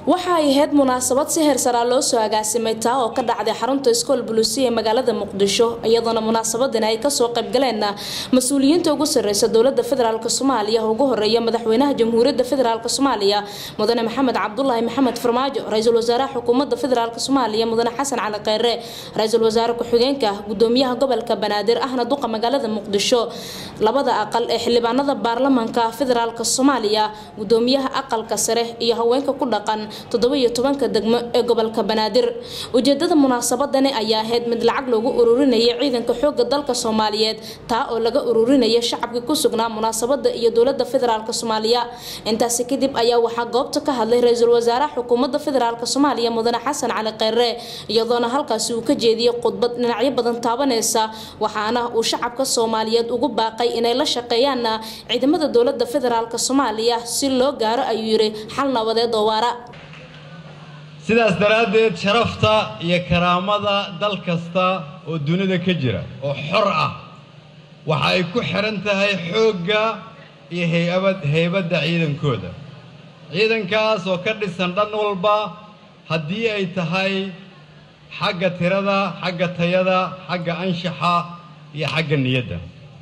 waxa ay ahayd munaasabad si heersaraa loo soo agaasimay taa oo ka dhacday xarunta iskool buluusi ee magaalada muqdisho iyadoona munaasabadan ay kasoo qaybgaleen mas-uuliyiinta ugu sareysa dowlada federaalk soomaaliya ugu horeeya madaxweynaha jamhuuriyadda federaalk soomaaliya mudane maxamed cabdulaahi maxamed farmaajo ra-iisul wasaaraha xukuumadda federaalk soomaaliya mudane xasan cali kheyre ra-iisul wasaare ku-xigeenka gudoomiyaha gobolka banaadir ahna duqa magaalada muqdisho labada aqal ee xildhibaanada baarlamanka federaalk soomaaliya gudoomiyaha aqalka sare iyo haweenka ku dhaqan toddoba-iyo tobanka degmo ee gobolka banaadir ujeedada munaasabadani ayaa ahayd mid lacag loogu ururinaya ciidanka xooga dalka soomaaliyeed taa oo laga ururinaya shacabkii ku sugnaa munaasabada iyo dowlada federaalk soomaaliya intaasi kadib ayaa waxaa goobta ka hadlay ra-iisul wasaaraha xukuumadda federaalk soomaaliya mudane xasan cali kheyre iyadoona halkaasi uu ka jeediyey khudbad dhinacyo badan taabaneysa waxaana uu shacabka soomaaliyeed ugu baaqay inay la shaqeeyaan ciidamada dowlada federaalk soomaaliya si loo gaaro ayuu yiri xal nabadeed oo waara sidaas daraaddeed sharafta iyo karaamada dal kasta oo dunida ka jira oo xor ah waxa ay ku xidhan tahay xoogga iyo hayabad haybadda ciidankooda ciidankaas oo ka dhisan dhan walba haddii ay tahay xagga tirada xagga tayada xagga anshaxa iyo xagga niyadda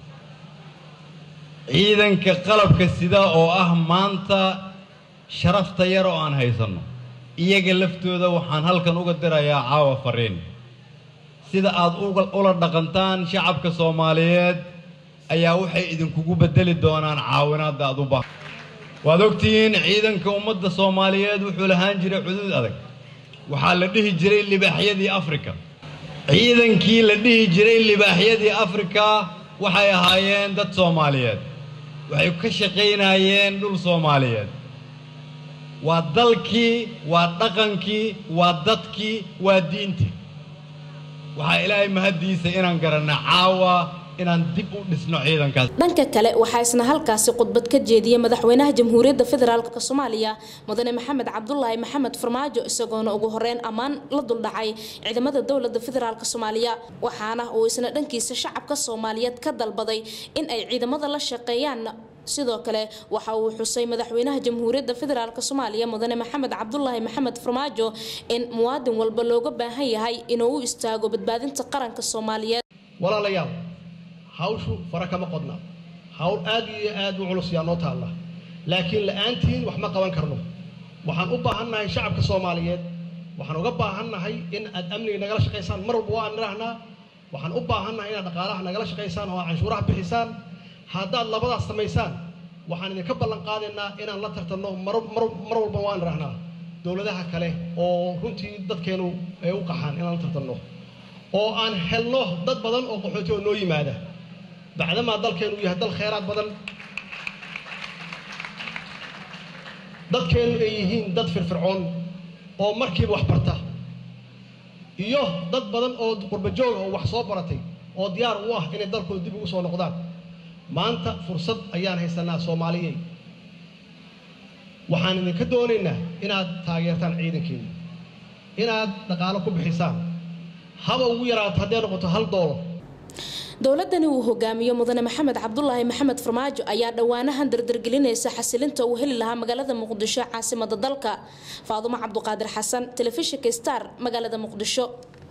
ciidanka qalabka sida oo ah maanta sharafta yar oo aan haysanno iyaga laftooda waxaan halkan uga dirayaa caawa fariin sida aad ula dhaqantaan shacabka soomaaliyeed ayaa waxay idinkugu beddeli doonaan caawinaadda aad u baahan waad ogtihiin ciidanka ummadda soomaaliyeed wuxuu lahaan jiray xuduud adag waxaa la dhihi jiray libaaxyadii afrika ciidankii la dhihi jiray libaaxyadii afrika waxay ahaayeen dad soomaaliyeed waxay ka shaqaynayeen dhul soomaaliyeed waa dalkii waa dhaqankii waa dadkii waa diintii waxaa ilaahay mahaddiisa inaan garanna caawa inaan dib u dhisno ciidankaas dhanka kale waxaa isna halkaasi khudbad ka jeediyey madaxweynaha jamhuuriyadda federaalk soomaaliya mudane maxamed cabdulaahi maxamed farmaajo isagoona ugu horeyn ammaan la duldhacay ciidamada dowlada federaalk soomaaliya waxaana uu isna dhankiisa shacabka soomaaliyeed ka dalbaday in ay ciidamada la shaqeeyaan sidoo kale waxa uu xusay madaxweynaha jamhuuriyadda federaalk soomaaliya mudane maxamed cabdulaahi maxamed farmaajo in muwaadin walba looga baahan yahay inuu u istaago badbaadinta qaranka soomaaliyeed walaalayaal hawshu fara kama qodna hawl aad iyo aad u culus yaa noo taalla laakiin la-aantiin wax ma qaban karno waxaan u baahannahay shacabka soomaaliyeed waxaan uga baahannahay in aad amniga nagala shaqaysaan mar walba waan idhaahnaa waxaan u baahannahay inaad dhaqaalaha nagala shaqaysaan oo canshuuraha bixisaan haddaad labadaas samaysaan waxaan idinka ballan qaadaynaa inaan la tartanno mar walba waan idhahnaa dowladaha kale oo runtii dadkeenu ay u qaxaan inaan la tartanno oo aan helno dad badan oo qaxooti oo noo yimaada bacdamaa dalkeenu uu yahay dal kheyraad badan dadkeenu ay yihiin dad firfircoon oo markiiba wax barta iyo dad badan oo qurbajooga oo wax soo baratay oo diyaar u ah inay dalkooda dib ugu soo noqdaan maanta fursad ayaan haysanaa soomaaliyey waxaan idinka doonaynaa inaad taageertaan ciidankeena inaad dhaqaalo ku bixisaan haba ugu yaraato hadday noqoto hal doolar dowladani uu hogaamiyo mudane maxamed cabdulaahi maxamed farmaajo ayaa dhowaanahan dardargelinaysa xasilinta uu heli lahaa magaalada muqdisho caasimada dalka faadumo cabduqaadir xasan telefishinka star magaalada muqdisho